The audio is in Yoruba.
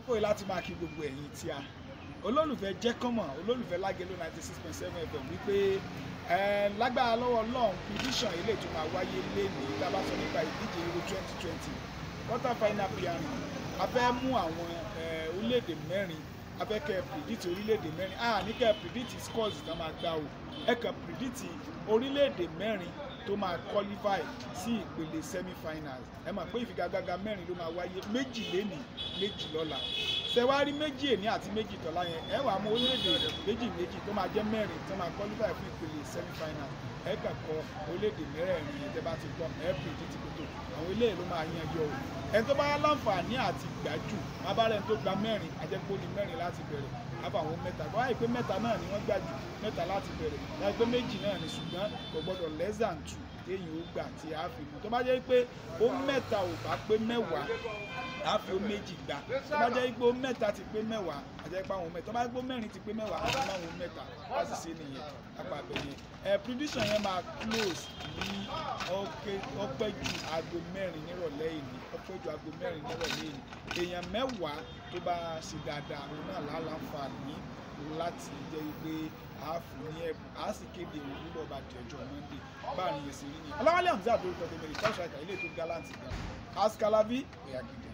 àkókò yìí láti máa kí gbogbo ẹ̀yin tí a olólùfẹ́ jẹ́kọ́mọ̀ olólùfẹ́ lágẹ̀lò ninety six point seven fm wípé ẹ lágbára lọ́wọ́ ọlọ́run prediction ilé tó máa wáyé lénìí tá a bá sọ nípa ìdíje euro twenty twenty quarter final pairing a fẹ́ mú àwọn ẹ, orílẹ̀-èdè mẹ́rin a fẹ́ kẹ́ ẹ predict orílẹ̀-èdè mẹ́rin a ní kẹ́ ẹ predict scores tá a máa gbá o ẹ kẹ́ ẹ predict orílẹ̀-èdè mẹ́rin tó máa qualify sí ìpele semi-finals ẹ mọ̀ pé ìfigagbága mẹ́rin ló máa wáyé méjì lénìí méjì lọ́la ṣẹwárí méjì èní àti méjì tọ́lá yẹn ẹ wàá mú orílẹ̀-èdè méjì méjì tó máa jẹ́ mẹ́rin tó máa qualify fún ìpele semi-final ẹ kàn kọ orílẹ̀-èdè mẹ́rẹ̀ẹ̀rin yẹn tẹ́ bá ti gbọ́ ẹ predict kótó àwọn eléyìí ló máa yan yọ o ẹni tó bá yá láǹfààní àti gbájú abárẹ́ tó gba mẹ́rin ajẹ́pọ̀ ní mẹ́rin láti bẹ̀rẹ̀ àbá àwọn mẹ́ta tó wáyé pé mẹ́ta náà ni wọ́n gbà jù mẹ́ta láti bẹ̀rẹ̀ láyé pé méjì náà ni ṣùgbọ́n kò gbọ́dọ̀ less than two téèyàn ó gbà tí a fi mú tó bá jẹ́ pé ó mẹ́ta ò bá pé mẹ́wàá a fi ó méjì gbà tó bá jẹ́ pé ó mẹ́ta ti pé mẹ́wàá àjẹ́ pé àwọn mẹ́ta tó bá jẹ́ pé ó mẹ́rin ti pé mẹ́wàá àti máwọn mẹ́ta láti ṣe nìyẹn apá abẹ yẹn ẹ prediction yẹn máa close ní ọpẹ́ ju aago mẹ́rin nírọ̀lẹ́ ìní ọpẹ́ ju aago mẹ́rin nírọ̀lẹ́ ìní èèyàn mẹ́wàá tó bá ṣe dáadáa òun náà láǹfààní láti jẹ́ pé a fún ní ẹ̀bùn a sì kéde òun nígbà bá di ọjọ́ monday báà ní èsì rí ni ọlọ́wálé hamzat lórúkọ tèmi rẹ̀ tọ́ṣà ìkà ilé tó gallant gan askalavi ẹ̀yà gidi.